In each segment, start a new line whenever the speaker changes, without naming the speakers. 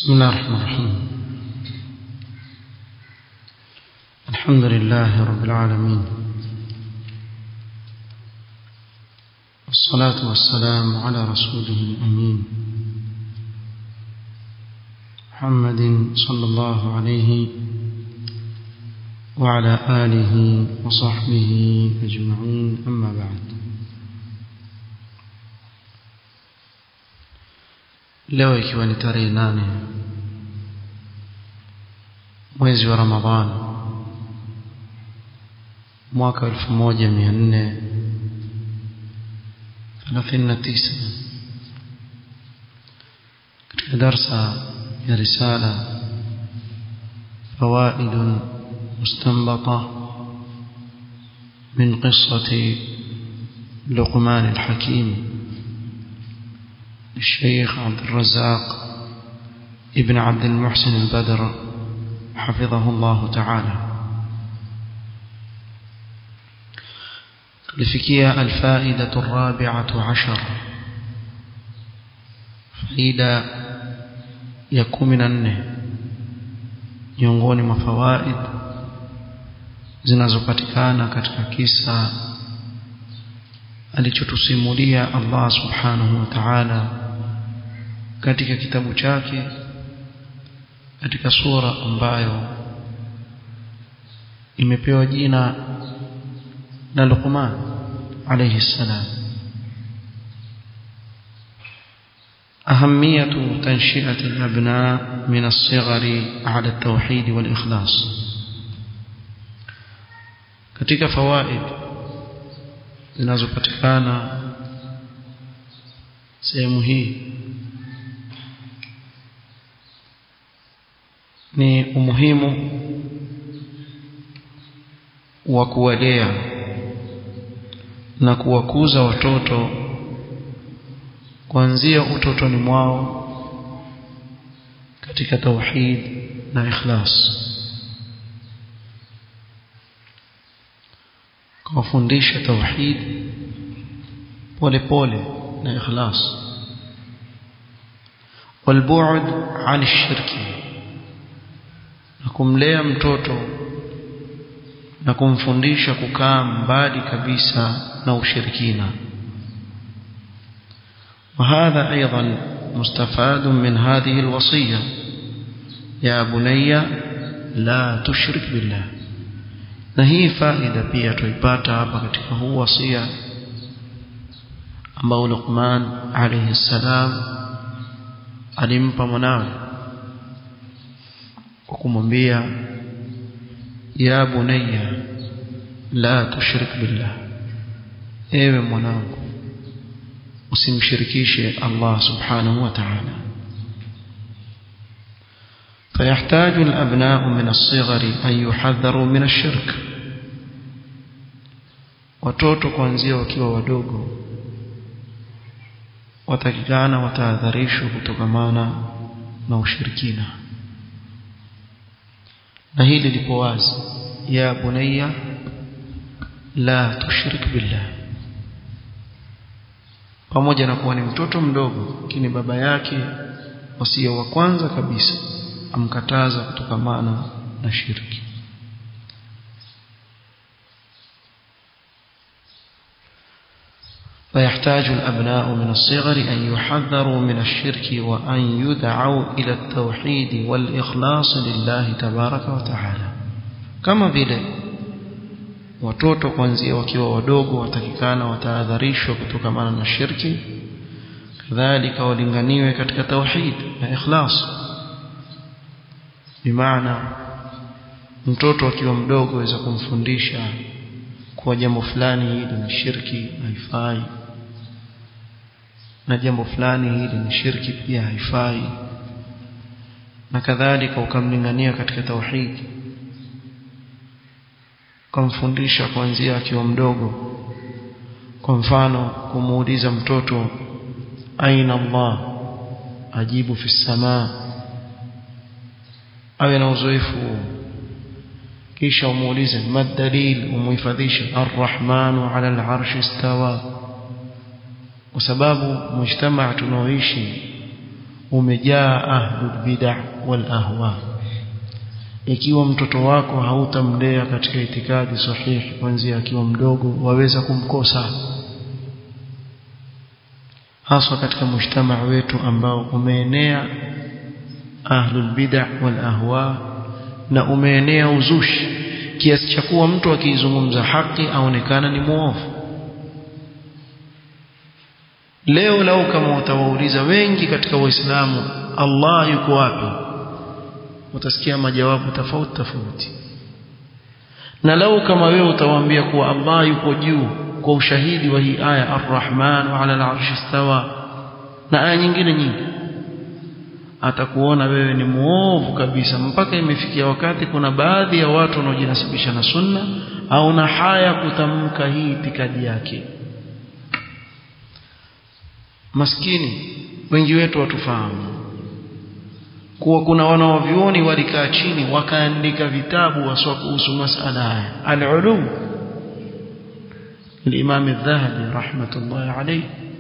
بسم الله الرحمن الرحيم الحمد لله رب العالمين والصلاة والسلام على رسوله الأمين محمد صلى الله عليه وعلى آله وصحبه أجمعين أما بعد leo ikiwa ni tarehe nane mwezi wa ramadhan mwaka elfu moja mia nne thelathini na tisa katika darsa ya risala فوائد مستنبطة من قصة لقمان الحكيم للشيخ عبد الرزاق ابن عبد المحسن البدر حفظه الله تعالى لفكية الفائدة الرابعة عشر فائدة يكون من النه miongoni mwa fawaid zinazopatikana katika kisa alichotusimulia Allah subhanahu wa ta'ala katika kitabu chake katika sura ambayo imepewa jina la Luqman alayhi salam أهمية تنشئة الأبناء من الصغر على التوحيد والإخلاص katika fawaid zinazopatikana sehemu hii ni umuhimu wa kuwalea na kuwakuza watoto kuanzia utotoni mwao katika tauhid na ikhlas kuwafundisha tauhid pole pole na ikhlas والبعد عن الشرك na kumlea mtoto na kumfundisha kukaa mbali kabisa na ushirikina وهذا أيضا مستفاد من هذه الوصية يا بني لا تشرك بالله na hii faida pia tuipata hapa katika huu wasia ambao Luqman alayhi salam alimpa mwanawe kwa kumwambia ya bunayya la tushrik billah ewe mwanangu usimshirikishe Allah subhanahu wa ta'ala فيحتاج الأبناء من الصغر أن يحذروا من الشرك watoto kuanzia wakiwa wadogo watakikana watahadharishwa kutokamana na ushirikina na hili lipo wazi ya bunayya la tushrik billah pamoja na kuwa ni mtoto mdogo lakini baba yake wasia wa kwanza kabisa amkataza kutokamana na shirki فيحتاج الأبناء من الصغر أن يحذروا من الشرك وأن يدعوا إلى التوحيد والإخلاص لله تبارك وتعالى كما vile watoto kuanzia wakiwa wadogo watakikana watahadharishwa kutokamana na shirki kadhalika walinganiwe katika tauhid na ikhlas bimaana mtoto akiwa mdogo aweza kumfundisha kuwa jambo fulani hili ni shirki haifai na jambo fulani hili ni shirki pia haifai na kadhalika ukamlingania katika tauhid kumfundisha kuanzia akiwa mdogo kwa mfano kumuuliza mtoto aina Allah ajibu fi samaa awe na uzoefu kisha umuulize madalil umuhifadhishe arrahmanu ala al'arshi istawa kwa sababu mujtamaa tunaoishi umejaa ahlul bid'ah wal ahwa ikiwa mtoto wako hautamlea katika itikadi sahihi kuanzia akiwa mdogo waweza kumkosa haswa katika mujtamaa wetu ambao umeenea ahlul bid'ah wal ahwa na umeenea uzushi kiasi cha kuwa mtu akizungumza haki aonekana ni muovu leo lau kama utawauliza wengi katika waislamu Allah yuko wapi utasikia majawabu tofauti tofauti na lau kama wewe utawaambia kuwa Allah yuko juu kwa ushahidi wa hii aya Ar-Rahman wa 'ala al-'arshi istawa na aya nyingine nyingi atakuona wewe ni muovu kabisa mpaka imefikia wakati kuna baadhi ya watu wanaojinasibisha na sunna au na haya kutamka hii itikadi yake maskini wengi wetu watufahamu kuwa kuna wanaovyuoni walikaa chini wakaandika vitabu waswa kuhusu masala haya al-ulum الإمام الذهبي رحمة الله عليه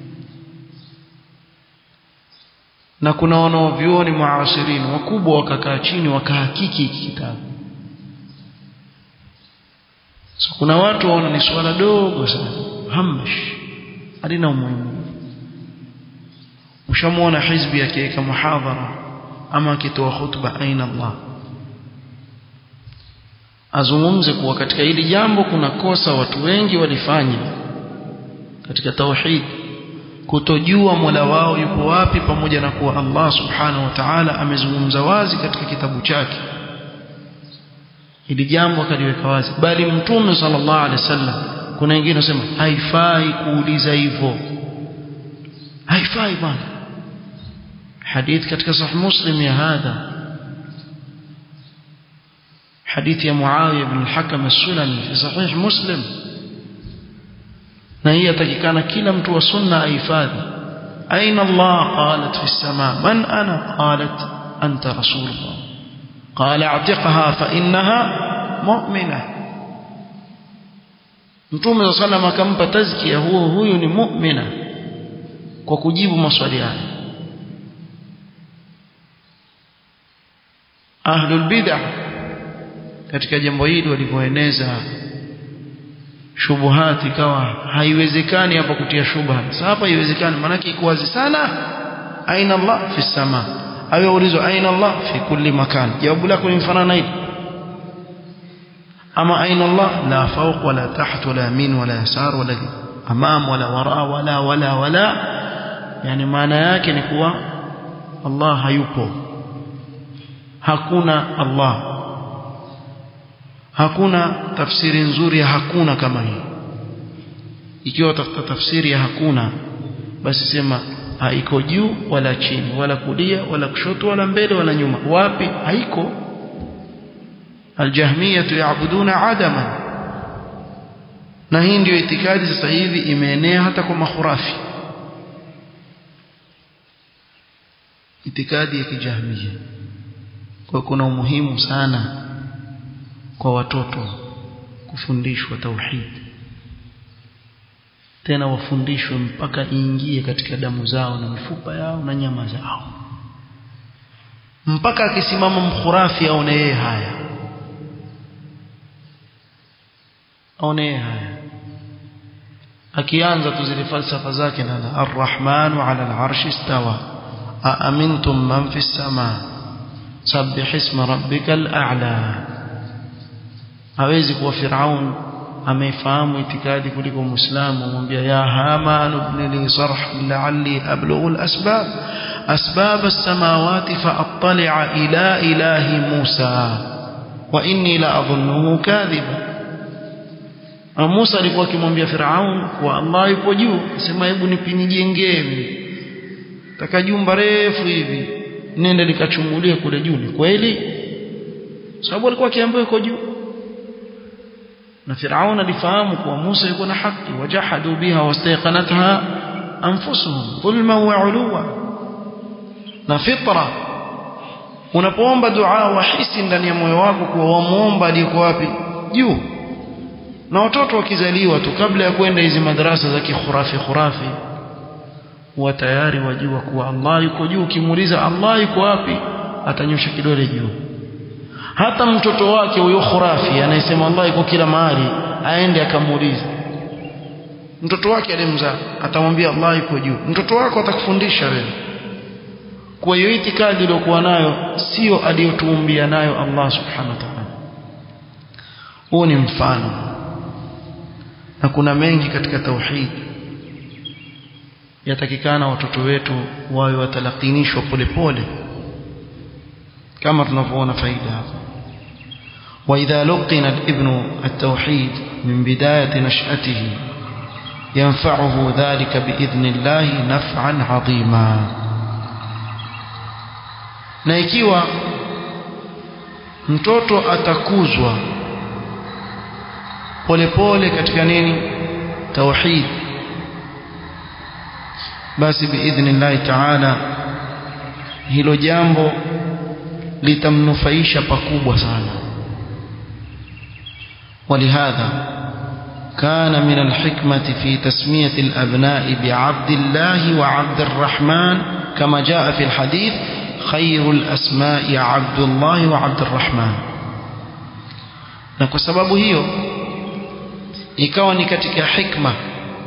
na kuna wanaovyuoni muasirini wakubwa wakakaa chini wakahakiki hiki kitabu so kuna watu waona ni swala dogo sana hamash halina umuhimu ushamuona hizbi akiweka muhadhara ama akitoa khutba aina Allah azungumze kuwa katika hili jambo kuna kosa watu wengi walifanya katika tauhid kutojua Mola wao yupo wapi pamoja na kuwa Allah subhanahu wa ta'ala amezungumza wazi katika kitabu chake hili jambo akaliweka wazi bali mtume sallallahu alaihi wasallam kuna wengine wasema haifai kuuliza hivyo haifai bwana hadith katika sahih muslim ya hadha حديث يا معاوية بن الحكم السلمي في صحيح مسلم na hii atakikana kila mtu wa sunna ahifadhi aina Allah qalat fi as-sama man ana qalat anta rasulullah qala a'tiqha fa innaha mu'mina mtume sallallahu akampa tazkia huo huyu ni mu'mina kwa kujibu maswali haya ahlul bid'ah katika jambo hili walivyoeneza shubuhati ikawa haiwezekani hapa kutia shubha sasa hapa haiwezekani maana iko wazi sana aina Allah fi sama awe ulizo aina Allah fi kulli makan jawabu lako ni mfanana hili ama aina Allah la fawq wala taht wala min wala yasar wala amam wala wara wala wala wala yani maana yake ni kuwa Allah hayupo hakuna Allah hakuna tafsiri nzuri ya hakuna kama hii ikiwa tafuta tafsiri ya hakuna basi sema haiko juu wala chini wala kulia wala kushoto wala mbele wala nyuma wapi haiko aljahmiyah yaabuduna adaman na hii ndio itikadi sasa hivi imeenea hata kwa makhurafi itikadi ya kijahmia kwa kuna umuhimu sana kwa watoto kufundishwa tauhid tena wafundishwe mpaka iingie katika damu zao na mifupa yao na nyama zao mpaka akisimama mkhurafi aone yeye haya aone yeye haya akianza tu zile falsafa zake na arrahmanu ala al'arshi istawa aamintum man fi as-samaa sabbih isma rabbikal a'la hawezi kuwa Firaun amefahamu itikadi kuliko Muislamu amwambia ya Haman ibn li sarh la'alli ablughu al-asbab asbab as-samawati fa'attali'a ila ilahi Musa wa inni la adhunnuhu kadhiba Musa alikuwa akimwambia Firaun kwa Allah yupo juu sema hebu nipinijengee taka jumba refu hivi nende likachungulie kule juu ni kweli sababu alikuwa akiambiwa yuko juu na Firaun alifahamu kuwa Musa yuko na haki wajahadu biha wastayqanatha anfusuhum dhulma wa uluwa na fitra unapoomba dua wahisi ndani ya moyo wako kuwa wamuomba aliyeko wapi juu na watoto wakizaliwa tu kabla ya kwenda hizi madrasa za kikhurafi khurafi huwa tayari wajua kuwa Allah yuko juu ukimuuliza Allah yuko wapi atanyosha kidole juu hata mtoto wake huyo khurafi anayesema Allah yuko kila mahali aende akamuuliza mtoto wake alimzaa atamwambia Allah yuko juu mtoto wako atakufundisha wewe kwa hiyo itikadi iliyokuwa nayo sio aliyotuumbia nayo Allah subhanahu wa ta'ala huu ni mfano na kuna mengi katika tauhid yatakikana watoto wetu wawe watalakinishwa polepole kama tunavyoona faida hapa وإذا لقن الابن التوحيد من بداية نشأته ينفعه ذلك بإذن الله نفعا عظيما na ikiwa mtoto atakuzwa polepole katika nini tauhid basi biidhnillahi taala hilo jambo litamnufaisha pakubwa sana ولهذا كان من الحكمة في تسمية الأبناء بعبد الله وعبد الرحمن كما جاء في الحديث خير الأسماء عبد الله وعبد الرحمن na kwa sababu hiyo ikawa ni katika hikma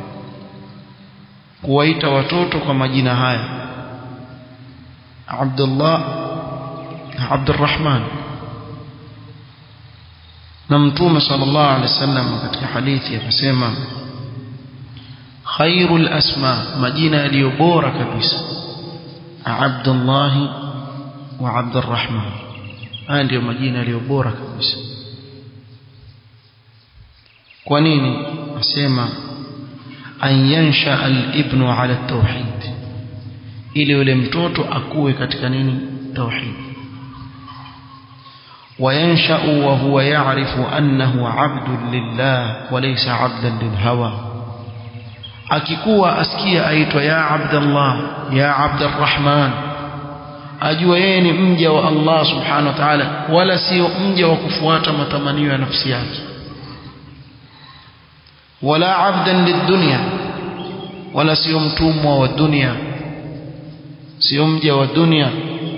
kuwaita watoto kwa majina haya Abdullah Abdurrahman na mtume sallallahu alaihi wasallam katika hadithi akasema khairul asma majina yaliyo bora kabisa Abdullah wa Abdurrahman haya ndio majina yaliyo bora kabisa kwa nini asema an yansha al-ibnu ala tauhid ili yule mtoto akuwe katika nini tauhid وينشأ وهو يعرف أنه عبد لله وليس عبدا للهوى akikuwa asikia aitwa ya abdallah ya abdurrahman ajua yeye ni mja wa Allah subhanahu wa ta'ala wala sio mja wa kufuata matamanio ya nafsi yake wala abdan lidunya wala sio mtumwa wa dunia sio mja wa dunia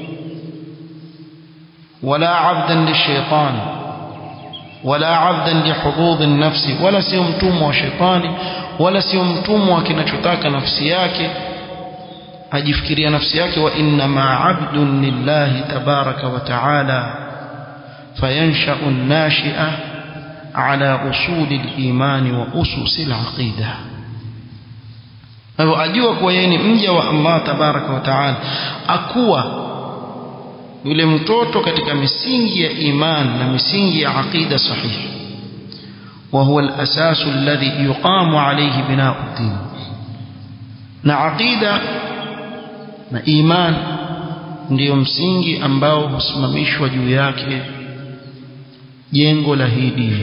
ولا عبدا للشيطان ولا عبدا لحظوظ النفس ولا sio mtumwa wa shetani wala sio mtumwa wa kinachotaka nafsi yake ajifikiria nafsi yake wa inna ma abdun lillahi tabaraka wa taala fayansha'u an-nashi'a ala usuli al-iman wa usus al-aqida hivyo ajua kuwa yeye ni mja wa Allah tabaraka wa taala akuwa yule mtoto katika misingi ya iman na misingi ya aqida sahihi وهو الأساس الذي يقام عليه بناء الدين na aqida na iman ndiyo msingi ambao husimamishwa juu yake jengo la hii dini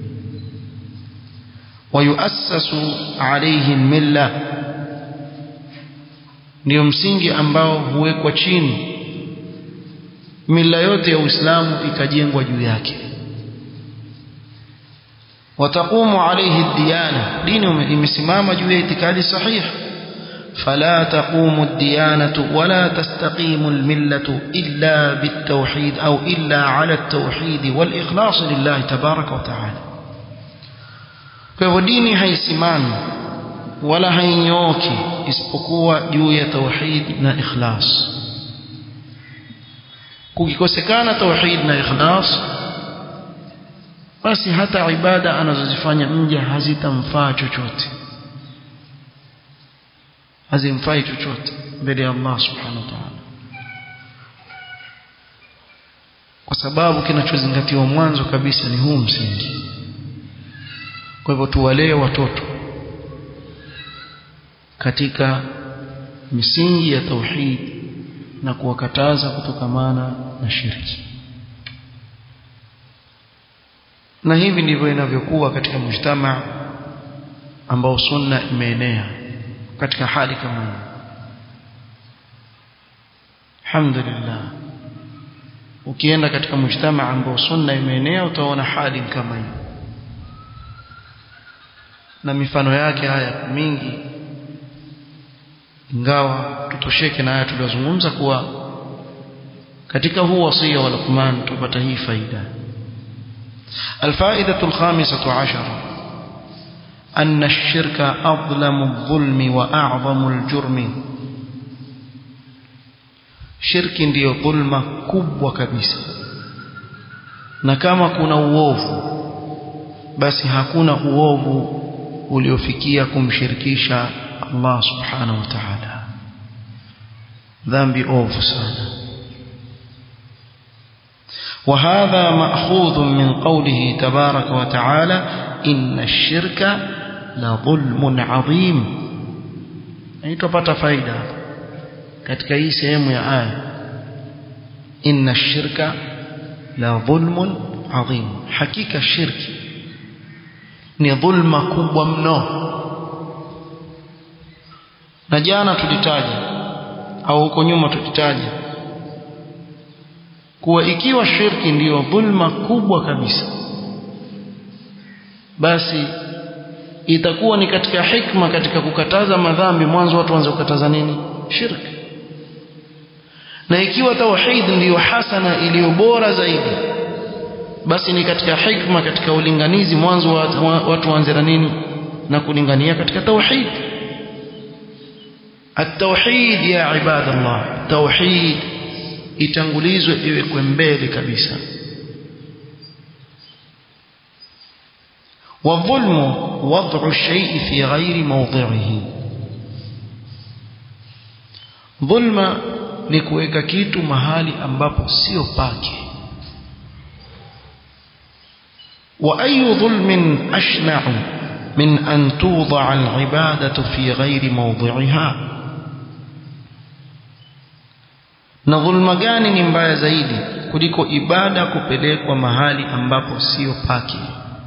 wayuassasu alayhi milla ndiyo msingi ambao huwekwa chini mila yote ya Uislamu ikajengwa juu yake wataqumu alayhi diyana dini imesimama juu ya itikadi sahihi فلا تقوم الديانة ولا تستقيم الملة إلا بالتوحيد أو إلا على التوحيد والإخلاص لله تبارك وتعالى فهو ديني هيسمان ولا هينيوكي isipokuwa juu ya tauhid na ikhlas kukikosekana tauhid na ikhlas basi hata ibada anazozifanya mja hazitamfaa chochote hazimfai chochote mbele ya Allah subhanahu wa ta'ala kwa sababu kinachozingatiwa mwanzo kabisa ni huu msingi kwa hivyo tuwalee watoto katika misingi ya tauhid na kuwakataza kutokamana na shirki na hivi ndivyo inavyokuwa katika mujtama ambao sunna imeenea katika hali kama hii alhamdulillah ukienda katika mujtama ambao sunna imeenea utaona hali kama hii na mifano yake haya mingi ingawa tutosheke na haya tuliyozungumza kuwa katika huu wasia wa Luqman tupata hii faida الفائدة الخامسة عشرة أن الشرك أظلم الظلم وأعظم الجرم shirki ndiyo dhulma kubwa kabisa na kama kuna uovu basi hakuna uovu uliofikia kumshirikisha Allah subhanahu wa ta'ala dhambi ovu sana وهذا مأخوذ من قوله تبارك وتعالى إن الشرك لظلم عظيم يعني تبقى فايدة katika hii sehemu ya aya inna shirka la dhulmun adhim hakika shirki ni dhulma kubwa mno na jana tulitaja au huko nyuma tulitaja kuwa ikiwa shirki ndiyo dhulma kubwa kabisa basi itakuwa ni katika hikma katika kukataza madhambi mwanzo watu waanze kukataza nini shirki na ikiwa tauhid ndiyo hasana iliyo bora zaidi basi ni katika hikma katika ulinganizi mwanzo watu waanze na nini na kulingania katika tauhid التوحيد يا عباد الله توحيد itangulizwe iwekwe mbele kabisa والظلم وضع الشيء في غير موضعه ظلم ni kuweka kitu mahali ambapo sio pake wa ayu dhulmin ashna'u min an tuḍa'a al-'ibadatu fi ghairi mawdi'iha na dhulma gani ni mbaya zaidi kuliko ibada kupelekwa mahali ambapo sio pake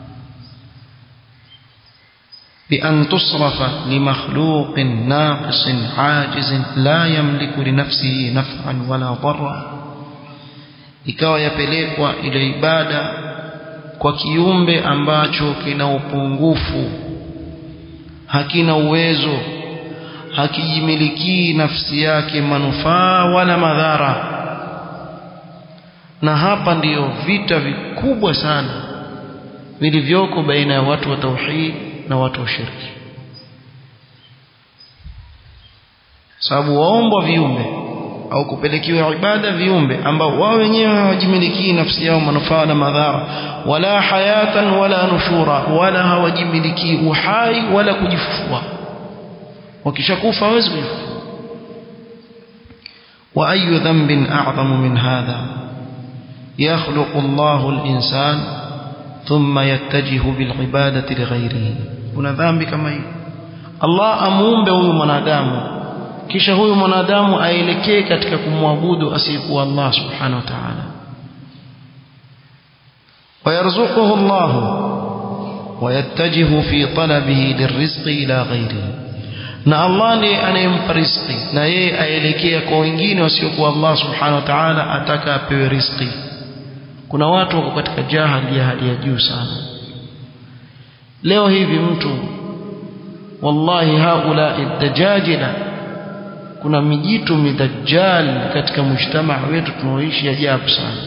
بأن تصرف لمخلوق ناقص عاجز لا يملك لنفسه نفعا ولا ضرا ikawa yapelekwa ile ibada kwa kiumbe ambacho kina upungufu hakina uwezo hakijimilikii nafsi yake manufaa wala madhara na hapa ndiyo vita vikubwa sana vilivyoko baina ya watu wa tauhid na watu wa shirki sababu waombwa viumbe au kupelekiwa ibada viumbe ambao wao wenyewe hawajimilikii nafsi yao manufaa na madhara wala hayatan wala nushura wala hawajimilikii uhai wala kujifufua wakishakufa hawezi kujifufua wa ayu dhanbin a'zamu min hadha yakhluqu Allahu al-insan thumma yattajihu bil ibadati li ghayrihi kuna dhambi kama hii Allah amuumbe huyu mwanadamu kisha huyu mwanadamu aelekee katika kumwabudu asiyekuwa Allah subhanahu wa ta'ala ويرزقه الله ويتجه في طلبه للرزق إلى غيره na Allah ndiye anayempa riziki na yeye aelekea kwa wengine wasiokuwa Allah subhanahu wa ta'ala ataka apewe riziki kuna watu wako katika jahali ya hali ya juu sana leo hivi mtu wallahi haula dajajila kuna mijitu midajjal katika mujtamaa wetu tunaoishi ajabu sana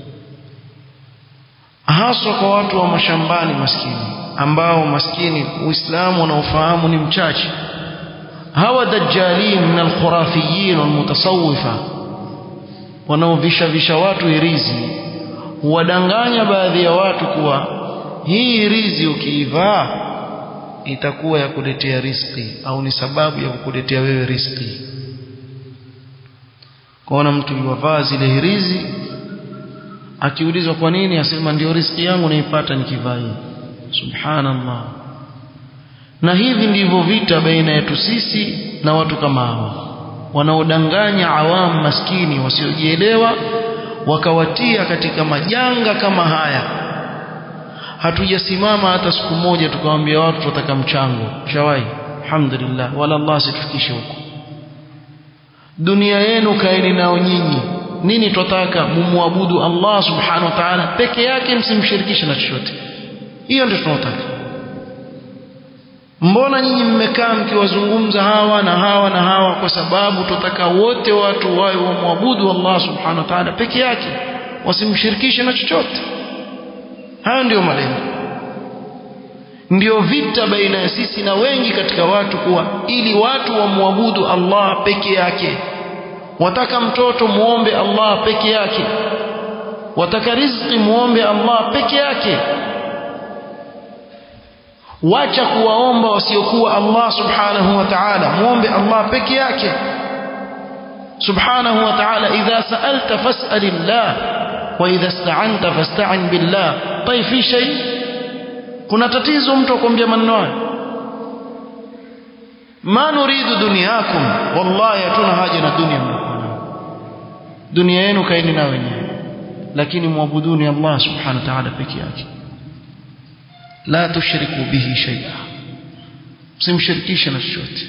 haswa kwa watu wa mashambani maskini ambao maskini uislamu unaofahamu ni mchache hawa dajjalin min alkhurafiyin walmutasawwifa wanaovisha visha watu irizi huwadanganya baadhi ya watu kuwa hii irizi ukiivaa itakuwa ya kuletea riski au ni sababu ya kukuletea wewe riski kwaona mtu yuwavaa zile hirizi akiulizwa kwa nini asema ndio riski yangu naipata nikivaa hii subhanallah na hivi ndivyo vita baina yetu sisi na watu kama hawa wanaodanganya awamu maskini wasiojielewa wakawatia katika majanga kama haya hatujasimama hata siku moja tukawaambia watu tutataka mchango shawai alhamdulillah wala Allah situfikishe huko dunia yenu kaeni nao nyinyi nini twataka mumwabudu Allah subhanahu wa ta'ala peke yake msimshirikishe na chochote hiyo ndio tunataka mbona nyinyi mmekaa mkiwazungumza hawa na hawa na hawa kwa sababu tutaka wote watu wawe wamwabudu Allah subhanahu wa ta'ala peke yake wasimshirikishe na chochote hayo ndiyo malengo ndio vita baina ya sisi na wengi katika watu kuwa ili watu wamwabudu Allah peke yake wataka mtoto muombe Allah peke yake wataka riziki muombe Allah peke yake wacha kuwaomba wasiokuwa Allah subhanahu wa ta'ala muombe Allah peke yake subhanahu wa ta'ala idha sa'alta fas'alillah wa idha ista'anta fasta'in billah طيب في شيء kuna tatizo mtu akwambia maneno hayo ma nuridu dunyakum wallahi hatuna haja na dunia mnakuwa dunia yenu kaeni na wenyewe lakini muabuduni Allah subhanahu wa ta'ala peke yake la tushriku bihi shay'a msimshirikishe na chochote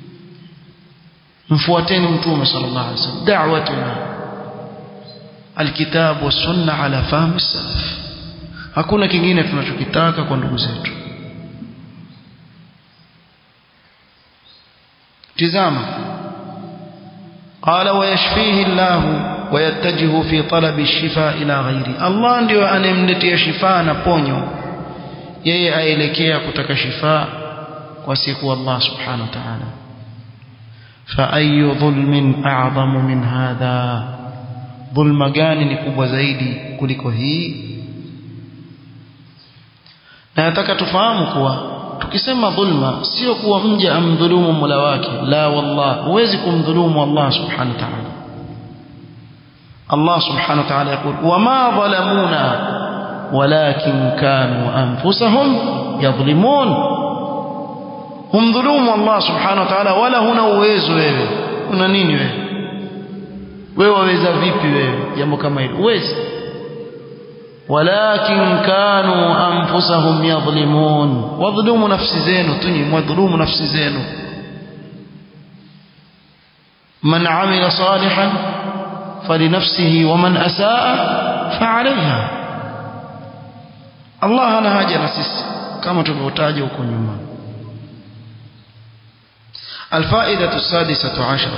mfuateni mtume sallallahu alaihi wasallam da'watuna alkitab was sunna ala fahmi salaf hakuna kingine tunachokitaka kwa ndugu zetu tizama qala wayashfihi Allah ويتجه في طلب الشفاء إلى غيره الله ndio anemletea shifa na ponyo yeye aelekea kutaka shifa kwa siku Allah subhanahu wa ta'ala fa ayu dhulmin a'zamu min hadha dhulma gani ni kubwa zaidi kuliko hii na nataka tufahamu kuwa tukisema dhulma sio kuwa mja amdhulumu Mola wake la wallah huwezi kumdhulumu Allah subhanahu wa ta'ala Allah subhanahu wa ta'ala يقول وما ظلمونا ولكن كانوا أنفسهم يظلمون هم ظلوم الله سبحانه وتعالى ولا هنا uwezo wewe una nini wewe wewe waweza vipi wewe jambo kama hilo uwezi ولكن كانوا أنفسهم يظلمون وظلموا نفس زينو تني وظلموا نفس زينو من عمل صالحا فلنفسه ومن أساء فعليها Allah hana haja na sisi kama tulivyotaja huko nyuma الفائدة السادسة عشر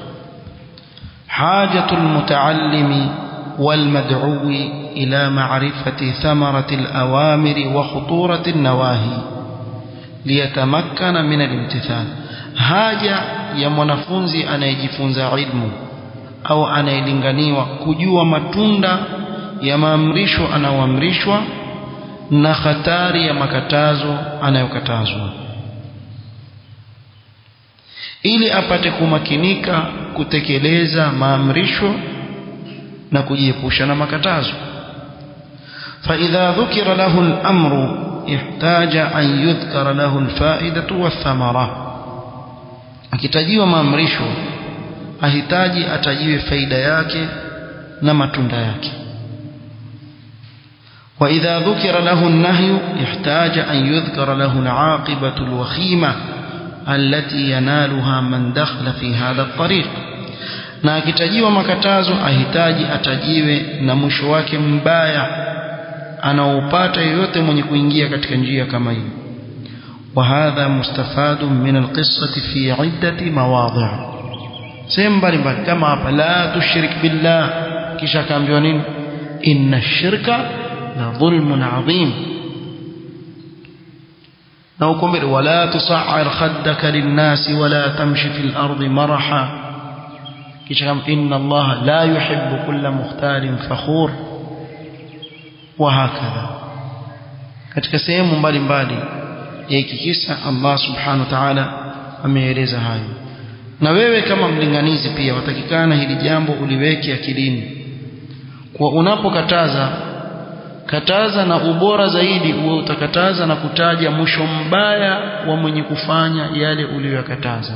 حاجة المتعلم والمدعو إلى معرفة ثمرة الأوامر وخطورة النواهي ليتمكن من الامتثال haja ya mwanafunzi anayejifunza ilmu au anayelinganiwa kujua matunda ya maamrisho anayoamrishwa na hatari ya makatazo anayokatazwa ili apate kumakinika kutekeleza maamrisho na kujiepusha na makatazo فإذا ذكر له الأمر احتاج أن يذكر له الفائدة والثمرة akitajiwa maamrisho ahitaji atajiwe faida yake na matunda yake وإذا ذكر له النهي احتاج أن يذكر له العاقبة الوخيمة التي ينالها من دخل في هذا الطريق na akitajiwa makatazo ahitaji atajiwe na mwisho wake mbaya anaopata yoyote mwenye kuingia katika njia kama hiyo وهذا مستفاد من القصة في عدة مواضع sehemu mbalimbali kama hapa la tushrik billah kisha akaambiwa nini inna shirka la dhulmun adhim na uko mbele wala tusa'ir khaddaka linnasi wala tamshi fil ardi maraha kisha kama inna Allah la yuhibbu kulla mukhtalin fakhur wa hakadha katika sehemu mbalimbali ya hiki kisa Allah subhanahu wa ta'ala ameeleza hayo na wewe kama mlinganizi pia watakikana hili jambo uliweke akilini kwa unapokataza kataza na ubora zaidi uwe utakataza na kutaja mwisho mbaya wa mwenye kufanya yale uliyoyakataza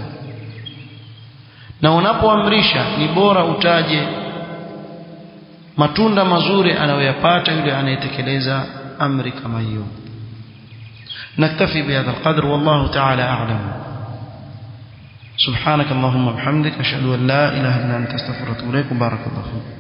na unapoamrisha ni bora utaje matunda mazuri anayoyapata yule anayetekeleza amri kama hiyo نكتفي بهذا القدر والله تعالى أعلم سبحانك اللهم وبحمدك أشهد أن لا إله إلا أنت استغفرك وأتوب إليك بارك الله فيك